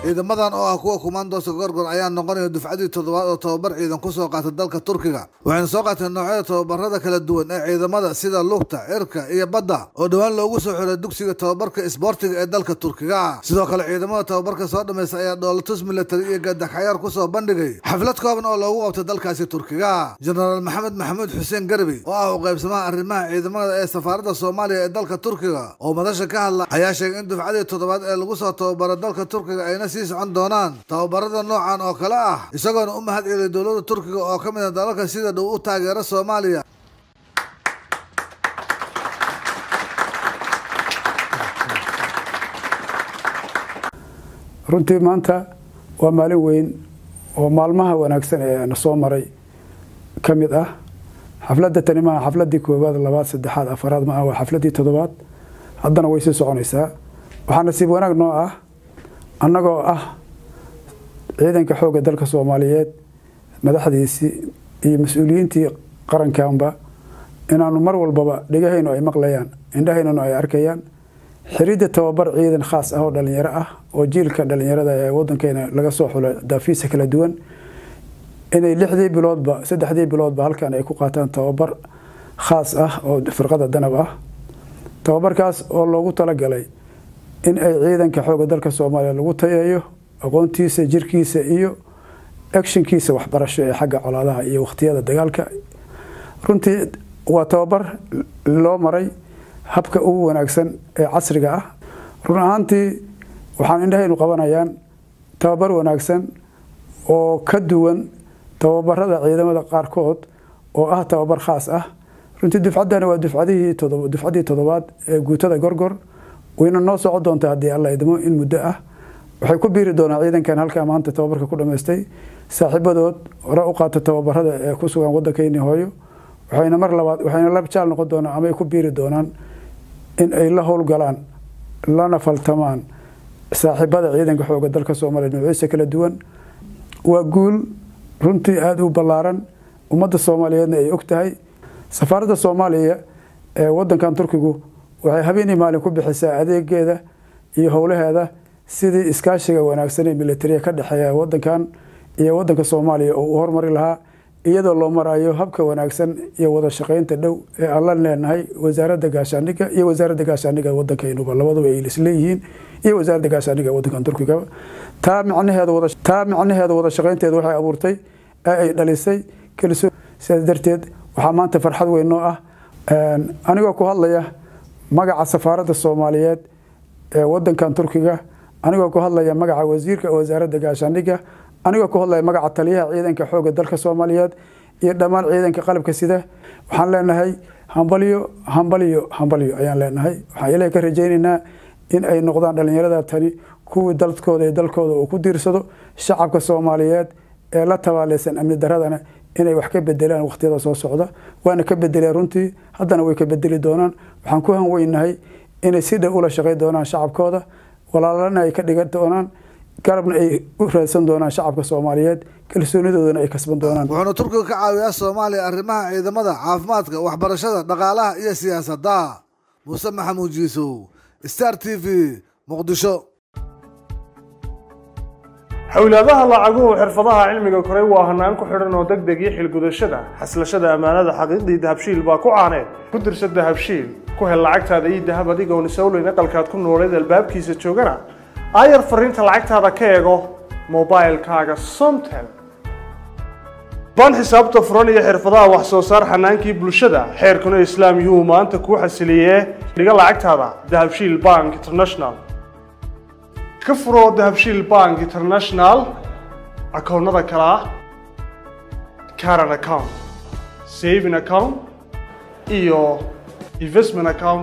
ciidamadan oo ah kuwa kumaandooska gorgor ayaa noqonaya dufcadii toddobaad oo tababar ciidan kusoo qaata dalka turkiga waxayna soo qaateen noocyada tababarada kala duwan ee ciidamada sida lugta cirka iyo badda oo dhowaan loogu soo xiray dugsiga tababarka isboortiga ee dalka turkiga sidoo kale ciidamada tababarka soo dhamaysta ayaa dhoolatus military iyo gadaxyaar kusoo bandhigay xaflad kooban oo loogu qabtay dalkaasi turkiga jenaraal maxamed maxamuud xuseen garbi oo ah u qaybsamaha arrimaha ciidamada ee safaaradda soomaaliya ee dalka turkiga oo madasha ka hadla ayaa sheegay in dufcadii toddobaad ee lagu soo tababaro dalka turkiga ayna sii socon doonaan tababarada noocan oo kale ah isagoona u mahad celiyay dowladda turkiga oo ka mid a dalalka sida dhow u taageera soomaaliya runtii maanta waa maalin weyn oo maalmaha wanaagsan ee na soo maray ka mid ah xafladda tani maaha xafladdii koowaad labaad saddexaad afaraad maaha waa xafladdii toddobaad haddana way sii soconaysaa waxaa nasiib wanaag noo ah annagoo ah ciidanka xoogga dalka soomaaliyeed madaxdiisii iyo mas-uuliyiintii qarankanba inaanu mar walbaba dhegahaynu ay maqlayaan indhahaynuna ay arkayaan xiridda tababar ciidan khaas ah oo dhalinyaro ah oo jiilka dhalinyarada ee wadankeena laga soo xulo daafiisa kala duwan inay lixdii biloodba saddexdii biloodba halkan ay ku qaataan tababar khaas ah oo firqada danab ah tababarkaas oo loogu talagalay in ay ciidanka xooga dalka soomaaliya lagu tayeeyo aqoontiisa jirkiisa iyo actionkiisa waxbarasho ee xagga colaadaha iyo wakhtiyada dagaalka runtii waa tababar loo maray habka ugu wanaagsan ee casriga ah run ahaantii waxaan indhahaynu qabanayaan tababar wanaagsan oo ka duwan tababarada ciidamada qaarkood oo ah tababar khaas ah runtii dufcaddani waa dufcadihii dufcaddii toddobaad ee guutada gorgor wayna noo soco doontaa haddii alla idmo in muddo ah waxay ku biiri doonaa ciidankan halkaa maanta tababarka ku dhammaystay saaxiibadood hore u qaata tababarada ee ku sugan waddankeyni hooyo waxayna mar labaad waxayna la jaal noqon doonaan amay ku biiri doonaan in ay la howlgalaan lana faltamaan saaxiibada ciidanka xooga dalka soomaaliya noociisa kala duwan waa guul runtii aada u ballaaran ummadda soomaaliyeedna ay og tahay safaaradda soomaaliya ee wadankan turkigu waxay habeenii maalin ku bixisaa adeegeeda iyo howlaheeda sidii iskaashiga wanaagsan ee militariya ka dhexeeya wadankan iyo wadanka soomaaliya oo uu hormari lahaa iyadoo loo marayo habka wanaagsan iyo wada shaqeynta dhow ee aan la leenahay wasaaradda gaashaandhigga iyo wasaaradda gaashaandhigga wadankaynuba labaduba ay isleeyihiin iyo wasaaradda gaashaandhigga wadankan turkiga taa micnaheeda wada taa micnaheeda wada shaqeynteeda waxay abuurtay ee ay dhalisay kalsoon sidaas darteed waxaa maanta farxad weyn noo ah anigoo ku hadlaya magaca safaaradda soomaaliyeed ee wadankan turkiga anigoo ku hadlaya magaca wasiirka wasaaradda gaashaandhigga anigoo ku hadlaya magaca taliyaha ciidanka xooga dalka soomaaliyeed iyo dhammaan ciidanka qalabka sida waxaan leenahay hambalyo hambalyo hambalyo ayaan leenahay waxaan ilaah ka rajaynaynaa in ay noqdaan dhalinyarada tani kuwii dalkooda iyo dalkooda uu ku diirsado shacabka soomaaliyeed ee la tabaaleysan amni daradana inay wax ka bedelaan wakhtiyada soo socda waana ka bedeleen runtii haddana way ka bedeli doonaan waxaan ku hanweynahay inay si dhow ula shaqey doonaan shacabkooda walaalana ay ka dhigan doonaan garabna ay u raadsan doonaan shacabka soomaaliyeed kalsoonidoodana ay kasban doonaan wuxuuna turkiga ka caawiyaa soomaaliya arrimaha ciidamada caafimaadka waxbarashada dhaqaalaha iyo siyaasadda muuse maxamuud jiisow star t v muqdisho xowlaadaha lacaguhu xirfadaha cilmiga koray waa hanaan ku xidhan oo deg deg iyo xilgudashada xaslashada ammaanada xaqiiqdii dahabshiil baa ku caaneed ku dirsa dahabshiil ku hel lacagtaada iyo dahab adigoon isowleyn aqalkaad ku nooleed albaabkiisa joogana aayar fariinta lacagtaada ka eego mobilkaaga somtel baan xisaabta furan iyo xirfadaha wax soo saar xanaankii bulshada xeerkuna islaam yuhu maanta kuu xasiliyee dhiga lacagtaada dahabshiil bank international ka furo dahabshiil bank international akoonnada kale ah caran account saving account iyo investment account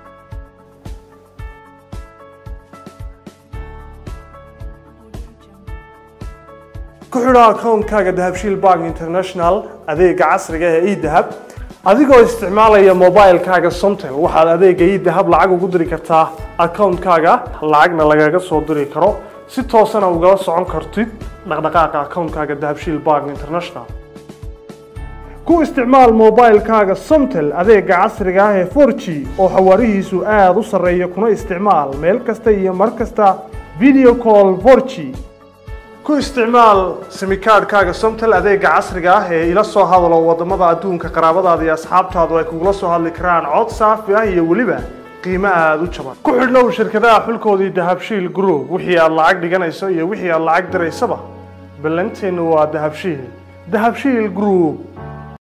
ku xidho akoonkaaga dahabshiil bank international adeega casriga ee edahab adigoo isticmaalaya mobilkaaga somtel waxaad adeega edahab lacag ugu diri kartaa akoonkaaga lacagna lagaga soo diri karo si toosana ugala socon kartid dhaqdhaqaaqa akoonkaaga dahabshiil bank international ku isticmaal mobilkaaga somtel adeega casriga ah ee 4g oo xawaarihiisu aada u sarreeya kuna isticmaal meel kasta iyo mar kasta video call 4g ku isticmaal simikaadhkaaga somtel adeega casriga ah ee ila soo hadalo wadamada adduunka qaraabadaada iyo asxaabtaadu ay kugula soo hadli karaan cod saafi ah iyo weliba qiimo aada u jaban ku xidhnow shirkadaha xulkoodii dahabshiil group wixii aad lacag dhiganayso iyo wixii aad lacag diraysaba ballanteennu waa dahabshiil dahabshiil group